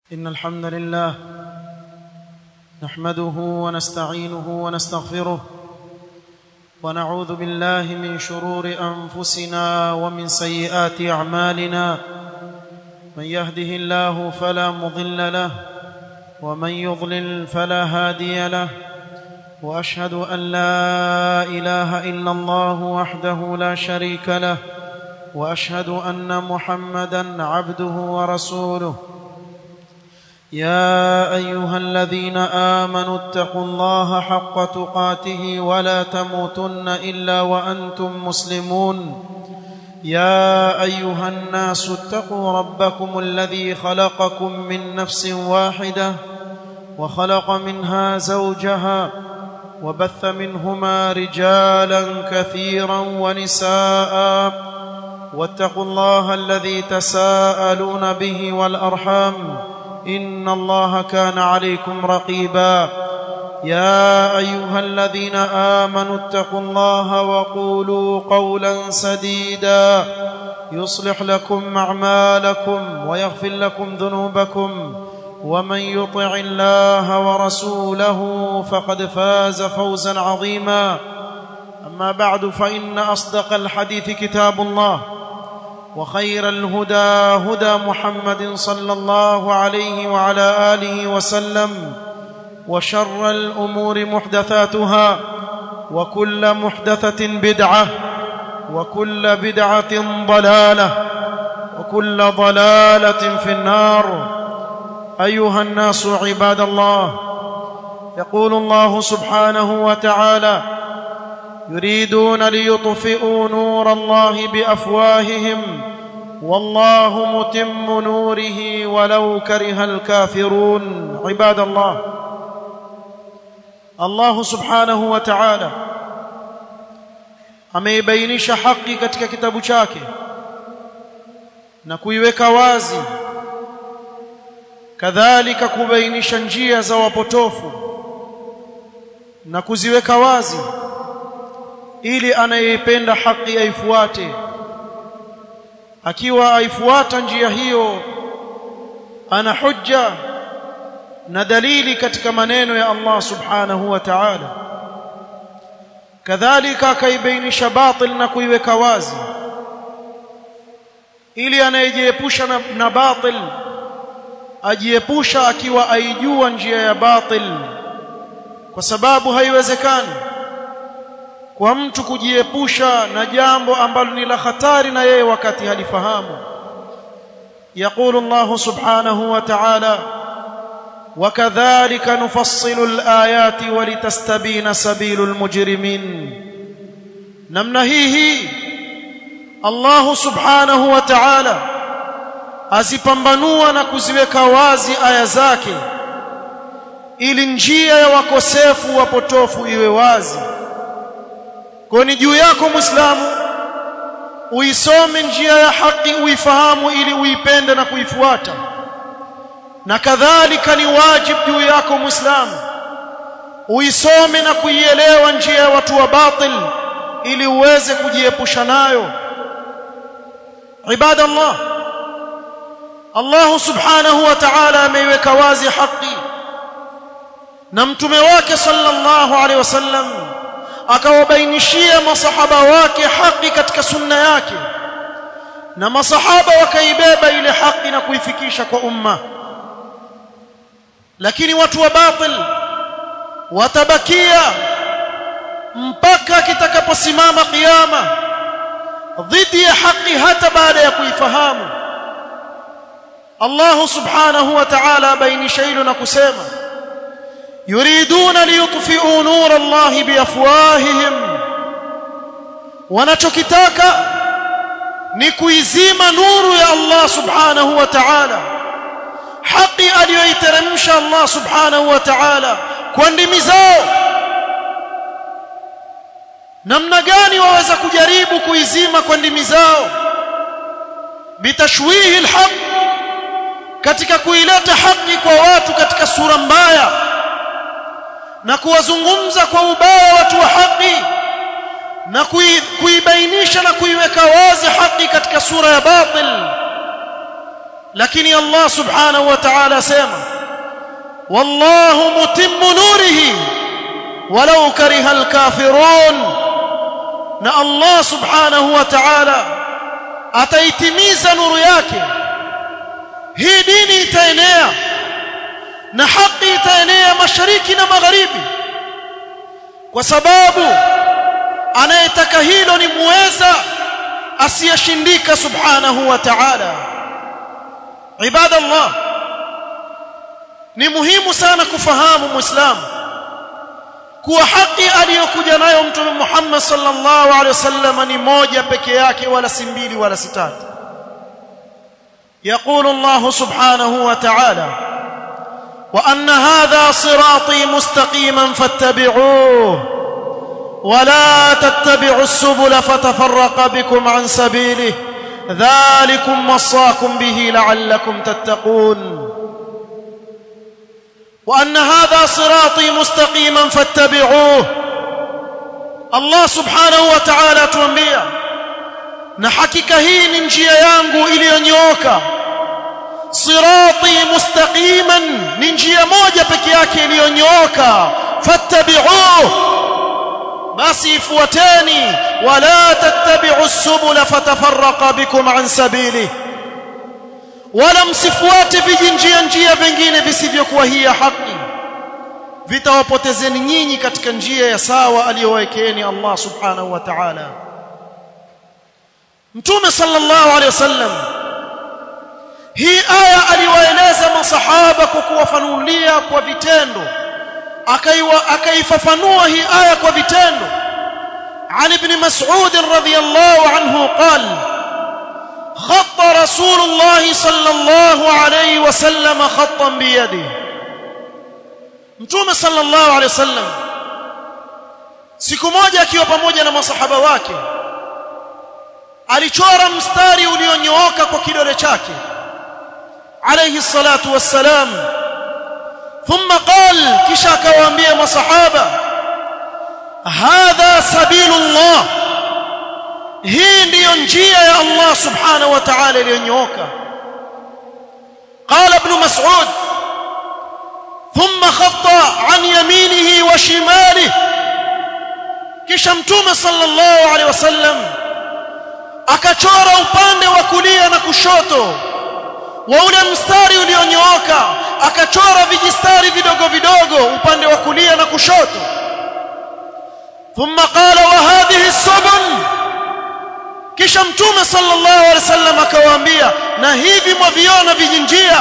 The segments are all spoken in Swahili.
إن الحمد لله نحمده ونستعينه ونستغفره ونعوذ بالله من شرور أنفسنا ومن سيئات أعمالنا من يهده الله فلا مضل له ومن يضلل فلا هادي له وأشهد أن لا إله إلا الله وحده لا شريك له وأشهد أن محمدا عبده ورسوله يا ايها الذين امنوا اتقوا الله حق تقاته ولا تموتن الا وانتم مسلمون يا ايها الناس اتقوا ربكم الذي خلقكم من نفس واحده وخلق منها زوجها وبث منهما رجالا كثيرا ونساء واتقوا الله الذي تساءلون به والارحام ان الله كان عليكم رقيبا يا ايها الذين امنوا اتقوا الله وقولوا قولا سديدا يصلح لكم اعمالكم ويغفر لكم ذنوبكم ومن يطع الله ورسوله فقد فاز فوزا عظيما اما بعد فان اصدق الحديث كتاب الله وخير الهدى هدى محمد صلى الله عليه وعلى اله وسلم وشر الامور محدثاتها وكل محدثه بدعه وكل بدعه ضلاله وكل ضلاله في النار ايها الناس عباد الله يقول الله سبحانه وتعالى يريدون ليطفئوا نور الله بافواههم والله متم نوره ولو كره الكافرون عباد الله الله سبحanahu wa ta'ala ameibainisha haki katika kitabu chake na kuiweka wazi kadhalika kubainisha njia za wapotofu na kuziweka wazi ili anayeipenda haki aifuate akiwa aifuata njia hiyo ana hujja na dalili katika maneno ya Allah subhanahu wa ta'ala kadhalika akaibainisha batil na kuiweka wazi ili anayejiepusha na, na batil ajiepusha akiwa aijua njia ya batil kwa sababu haiwezekani kwa mtu kujiepusha na jambo ambalo ni la hatari na yeye wakati halifahamu يقول الله سبحانه وتعالى وكذلك نفصل الآيات ولتستبين سبيل المجرمين نمنا هي الله سبحانه وتعالى azipambanua na kuziweka wazi aya zake ili njia ya wakosefu wapotofu iwe wazi kwa ni juu yako muislamu uisome njia ya haki uifahamu ili uipende na kuifuata na kadhalika ni wajibu juu yako muislamu uisome na kuielewa njia ya watu wa batil ili uweze kujiepusha nayo ibadallah Allah subhanahu wa ta'ala ameiweka wazi haki na mtume wake sallallahu alaihi wasallam akawabainishia masahaba wake haki katika sunna yake na masahaba wakaibeba ile haki na kuifikisha kwa umma lakini watu wa batil watabakia mpaka kitakaposimama kiyama dhidi ya haki hata baada ya kuifahamu Allah subhanahu wa ta'ala bainisha hilo na kusema يريدون ليطفئوا نور الله بافواههم wanachokitaka ni kuizima nuru ya Allah subhanahu wa ta'ala haki aliyoiteremsha Allah subhanahu wa ta'ala kwa ndimi zao namna gani waweza kujaribu kuizima kwa ndimi zao bitashwihi alhaq katika kuileta haki kwa watu katika sura mbaya na kuwazungumza kwa ubaya watu wa haki na kuibainisha na kuiweka wazi haki katika sura ya batil lakini Allah subhanahu wa ta'ala asema wallahu mutimmu nurihi walau kariha alkafirun na Allah subhanahu wa ta'ala ataitimiza nuru yake hii dini itaenea na haki itaenea mashariki na magharibi kwa sababu anayetaka hilo ni muweza asiyeshindika subhanahu wa ta'ala ibadallah ni muhimu sana kufahamu muislamu kuwa haki aliyokuja nayo mtume Muhammad sallallahu alaihi wasallam ni moja peke yake wala si mbili wala si tatu يقول الله سبحانه وتعالى وان هذا صراطي مستقيما فاتبعوه ولا تتبعوا السبل فتفرق بكم عن سبيله ذلكم وصاكم به لعلكم تتقون وان هذا صراطي مستقيما فاتبعوه الله سبحانه وتعالى tuambia na hakika hii ni njia yangu iliyonyooka sirati mustaqiman ni njia moja peke yake iliyonyooka fattabi'uhu basi ifuateni wala tattabi'u subula fatafarraqa bikum an sabili wala msifuate vijinjia njia vingine visivyokuwa hii ya haki vitawapotezeni nyinyi katika njia ya sawa aliyowaekeeni Allah subhanahu wa ta'ala Mtume sallallahu alaihi wasallam hii aya aliwaeleza masahaba kwa kuwafanulia kwa vitendo akaiwa akaifafanua hii aya kwa vitendo عن ابن مسعود رضي الله عنه قال خط رسول الله صلى الله عليه وسلم خطا بيده mtume sallallahu alaihi wasallam siku moja akiwa pamoja na masahaba wake alichora mstari ulionyooka kwa kidole chake alayhi salatu wassalam thumma qal kisha akawaambia masahaba hadha sabilullah hii ndiyo njia ya Allah subhanahu wa ta'ala iliyonyooka قال ابن مسعود ثم خط عن يمينه وشماله kisha mtume sallallahu alaihi wasallam akachora upande wa kulia na kushoto wa ule mstari ulionyooka akachora vijistari vidogo vidogo upande wa kulia na kushoto thumma qala wa hadhihi subul kisha mtume sallallahu alaihi wasallam akawaambia na hivi mwaviona vijinjia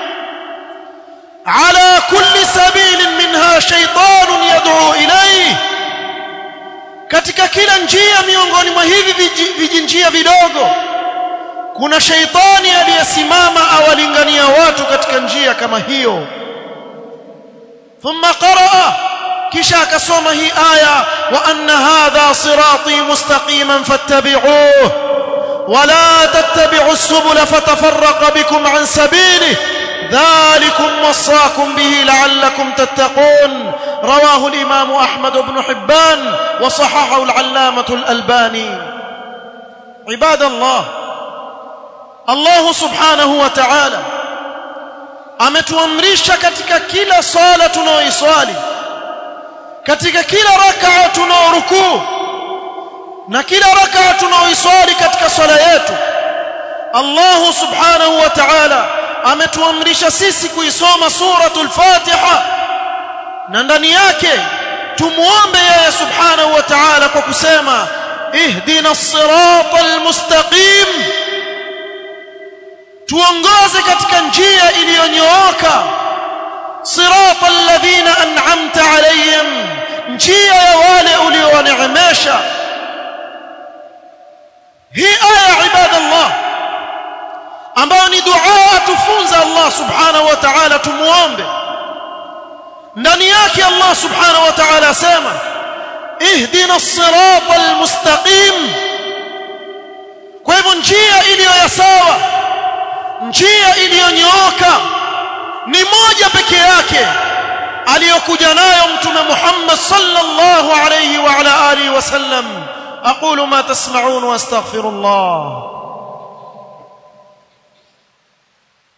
ala kulli sabilin minha shaytanun yad'u ilayhi katika kila njia miongoni mwa hivi vijinjia vidogo kuna shaitani aliyesimama awalingania watu katika njia kama hiyo thumma qaraa kisha akasoma hii aya wa anna hadha sirati mustaqiman fattabi'uhu wala tattabi'u as-subula fatafarraqa bikum an sabilihi ذلكم وصاكم به لعلكم تتقون رواه الإمام أحمد بن حبان وصححه العلامة الألباني عباد الله الله سبحانه وتعالى ametuamrisha katika kila swala tunaoiswali katika kila rakaa tunaorukuu na kila rakaa tunaoiswali katika swala yetu Allah subhanahu wa ta'ala ametuamrisha sisi kuisoma suratul Fatiha na ndani yake tumuombe yeye subhanahu wa ta'ala kwa kusema ihdina siratal mustaqim tuongoze katika njia iliyonyooka siratal ladhina an'amta alayhim njia ya wale uliowaneemesha hii aya ibadallah ambayo ni dua atufunza Allah subhanahu wa ta'ala tumuombe ndani yake Allah subhanahu wa ta'ala asema ihdina as-siratal mustaqim kwa hivyo njia iliyo ya sawa njia iliyonyooka ni moja peke yake aliyokuja nayo mtume Muhammad sallallahu alayhi wa ala alihi wasallam aqulu ma tasma'un wa astaghfirullah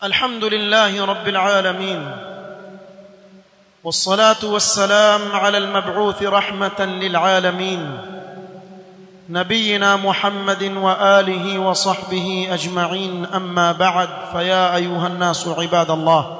الحمد لله رب العالمين والصلاه والسلام على المبعوث رحمه للعالمين نبينا محمد واله وصحبه اجمعين اما بعد فيا ايها الناس عباد الله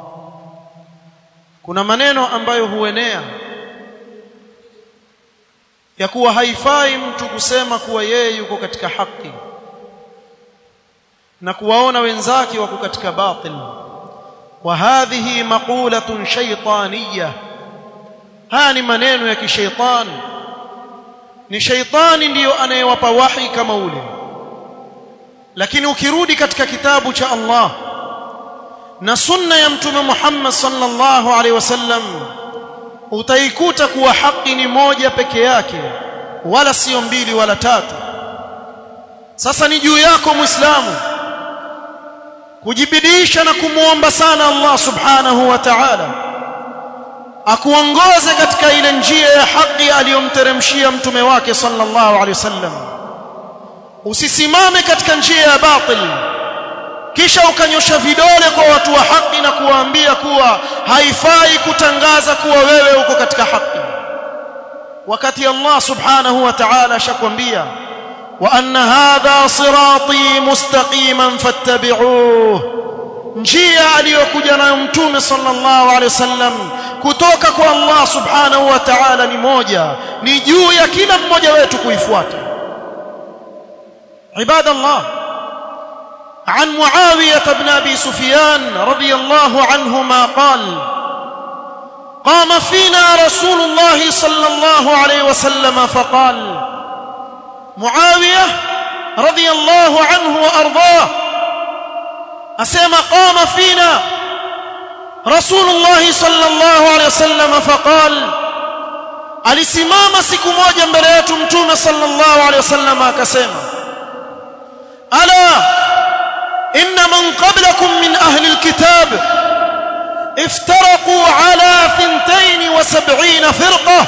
kuna maneno ambayo huenea ya kuwa haifai mtu kusema kuwa yeye yuko katika haki na kuwaona wenzake wako katika batil wa hadhihi maqulatun shaytaniyah haya ni maneno ya kishaitani ni shaitani ndiyo anayewapa wahi kama ule lakini ukirudi katika kitabu cha Allah na sunna ya mtume Muhammad sallallahu alaihi wasallam utaikuta kuwa haki ni moja peke yake wala sio mbili wala tatu sasa ni juu yako muislamu kujibidisha na kumuomba sana Allah subhanahu wa ta'ala akuongoze katika ile njia ya haki aliyomteremshia mtume wake sallallahu alaihi wasallam usisimame katika njia ya batil kisha ukanyosha vidole kwa watu wa haki na kuwaambia kuwa haifai kutangaza kuwa wewe uko katika haki wakati Allah subhanahu wa ta'ala ashakwambia wa anna hadha sirati mustaqiman fattabi'uhu njia aliyokuja nayo mtume sallallahu alaihi wasallam kutoka kwa Allah subhanahu wa ta'ala ni moja ni juu ya kila mmoja wetu kuifuata ibadallah عن معاوية بن أبي سفيان رضي الله عنهما قال قام فينا رسول الله صلى الله عليه وسلم فقال معاوية رضي الله عنه وأرضاه أسيما قام فينا رسول الله صلى الله عليه وسلم فقال alisimama siku moja mbele yetu mtume sallallahu alaihi wasallam akasema ala إن من قبلكم من أهل الكتاب افترقوا على ثنتين وسبعين فرقة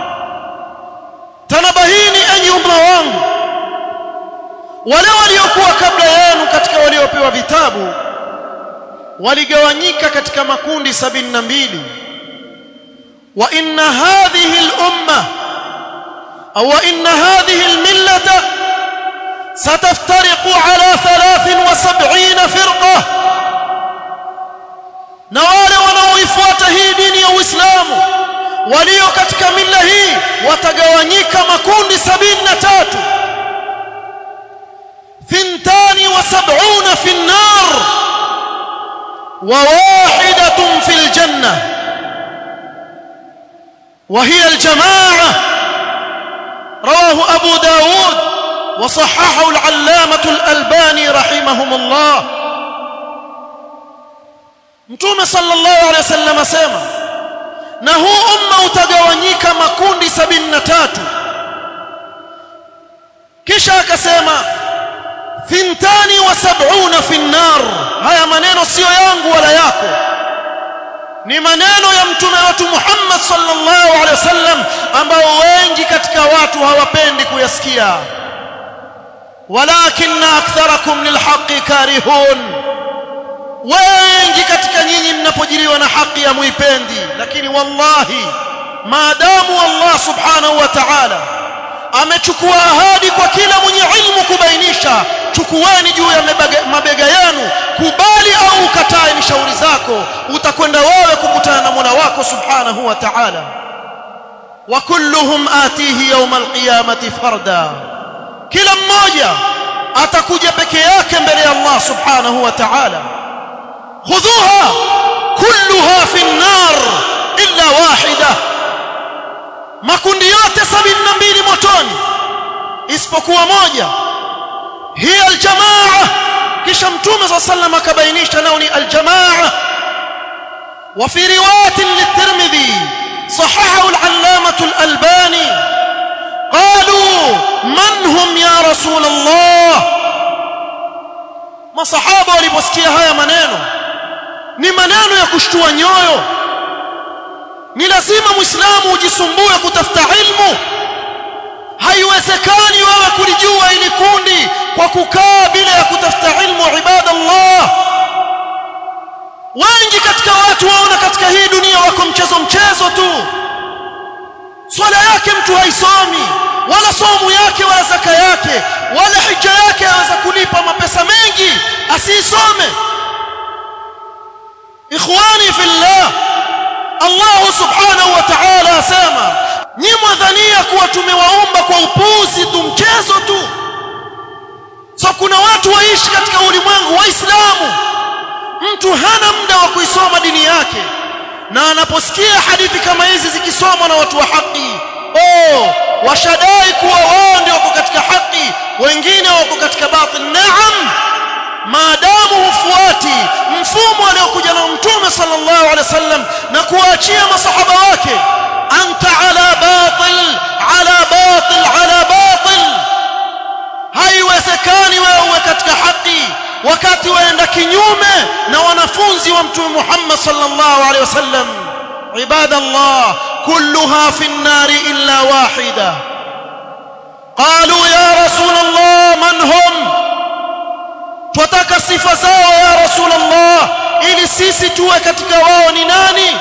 تنبهيني أن يمروان ولو waliokuwa kabla yenu katika waliopewa vitabu waligawanyika katika makundi 72 wa inna hadhihi al-umma aw inna hadhihi al-millata ستفترق على ثلاث وسبعين فرقة نوال wanaoifuata hii dini ya Uislamu walio katika mila hii watagawanyika makundi 73 ثنتان وسبعون في النار وواحدة في الجنة وهي الجماعة رواه أبو داود وصححه العلامة الألباني رحمهم الله Mtume sallallahu alaihi wasallam asema na huu umma utagawanyika makundi 73 kisha akasema thintani wa sab'una fi nar haya maneno sio yangu wala yako ni maneno ya mtume wetu Muhammad sallallahu alaihi wasallam ambao wengi katika watu hawapendi kuyasikia ولكن اكثركم للحق كارهون wengi katika nyinyi mnapojiliwa na haki ya muipendi lakini wallahi maadamu Allah subhanahu wa ta'ala amechukua ahadi kwa kila mwenye ilmu kubainisha chukueni juu ya mabega yenu kubali au ukatae ni shauri zako utakwenda wewe kukutana na Mola wako subhanahu wa ta'ala wa kulluhum atihi yawm alqiyamati farda kila mmoja atakuja peke yake mbele ya Allah subhanahu wa ta'ala khudhuha kulluha fi an-nar illa wahida makundi yote 72 motoni isipokuwa moja hiya aljamaa kisha mtume صلى الله عليه وسلم akabainisha nao ni aljamaa wa fi riwayat litirmidhi صححه العلامه الالباني قالوا من هم يا رسول الله masahaba waliposikia haya maneno ni maneno ya kushtua nyoyo ni lazima muislamu ujisumbue kutafuta ilmu haiwezekani wewe kulijua ili kundi kwa kukaa bila ya kutafuta ilmu ibadallah watu waona katika hii dunia wako mchezo mchezo tu swala yake mtu haisomi wala somu yake wala zaka yake wala hija yake aweza kulipa mapesa mengi asiisome ikhwani fillah Allah subhanahu wa ta'ala asema nyi mwadhania kuwa tumewaumba kwa upuzi tu mchezo tu so kuna watu waishi katika ulimwengu waislamu mtu hana muda wa kuisoma dini yake na anaposikia hadithi kama hizi zikisomwa na watu wa haki oh washadai kuwa wao ndio wako katika haki wengine wako katika batil naam maadamu hufuati mfumo aliokuja na mtume sallallahu alaihi wasallam na kuachia masahaba wake anta ala batil ala batil ala batil haiwezekani wewe uwe katika haki wakati waenda kinyume na wanafunzi wa mtume Muhammad sallallahu alaihi wasallam ibadallah كلها في النار إلا واحدة قالوا يا رسول الله من هم twataka sifa zao ya rasul allah ili sisi tuwe katika wao ni nani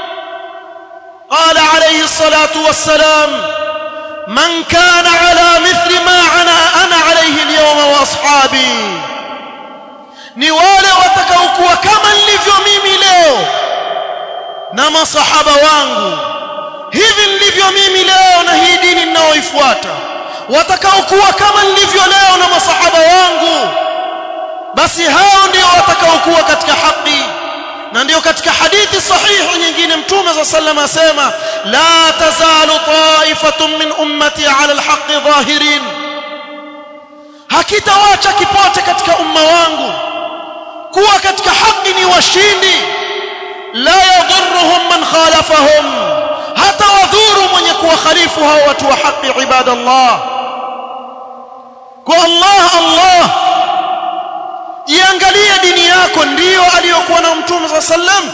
qala alayhi salatu wassalam man kana ala mithli ma ana ana alayhi alyawma wa ashabi ni wale watakaokuwa kama nilivyo mimi leo na masahaba wangu hivi nilivyo mimi leo na hii dini ninayoifuata watakaokuwa kama nilivyo leo na masahaba wangu basi hao ndio watakaokuwa katika haki na ndio katika hadithi sahihi nyingine mtume za sallam asema la tazalu ta'ifatun min ummati ala alhaqqi dhahirin hakitawacha kipote katika umma wangu kuwa katika haki ni washindi la yadhurruhum man khalafahum hata wadhuru mwenye kuwakhalifu hao watu wa haki ibadallah kwa Allah Allah iangalie dini yako ndiyo aliyokuwa nao mtume sa sallam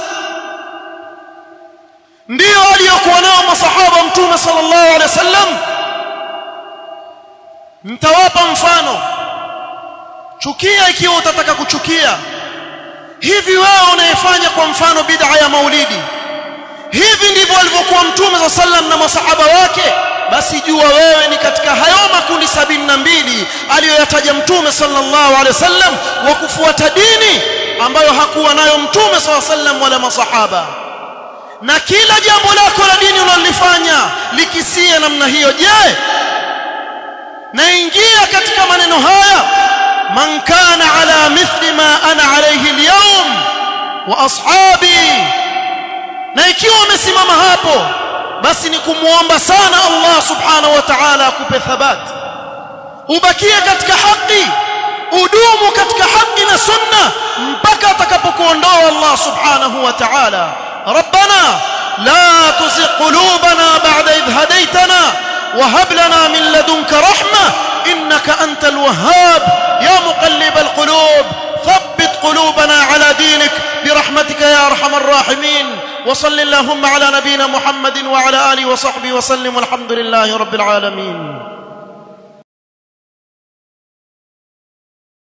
ndiyo aliyokuwa nao masahaba mtume sallallahu alaihi wasallam mtawapa mfano chukia ikiwa utataka kuchukia hivi wewe unayefanya kwa mfano bid'a ya maulidi hivi ndivyo alivyokuwa mtume sa sallam na masahaba wake basi jua wewe ni katika hayo makundi sabini na mbili aliyoyataja mtume sallallahu alaihi wasallam wa kufuata dini ambayo hakuwa nayo mtume sallallahu alaihi wasallam wala masahaba na kila jambo lako la dini unalifanya likisie namna hiyo je naingia katika maneno haya man kana ala mithli ma ana alayhi alyawm wa ashabi na ikiwa umesimama hapo basi ni kumuomba sana Allah subhanahu wa ta'ala akupe thabati ubakie katika haki udumu katika haki na sunna mpaka atakapokuondoa Allah subhanahu wa ta'ala ربنا لا تزغ قلوبنا بعد إذ هديتنا وهب لنا من لدنك رحمة إنك أنت الوهاب يا مقلب القلوب ثبت قلوبنا على دينك برحمتك يا أرحم الراحمين وصل اللهم على نبينا محمد وعلى آله وصحبه وسلم والحمد لله رب العالمين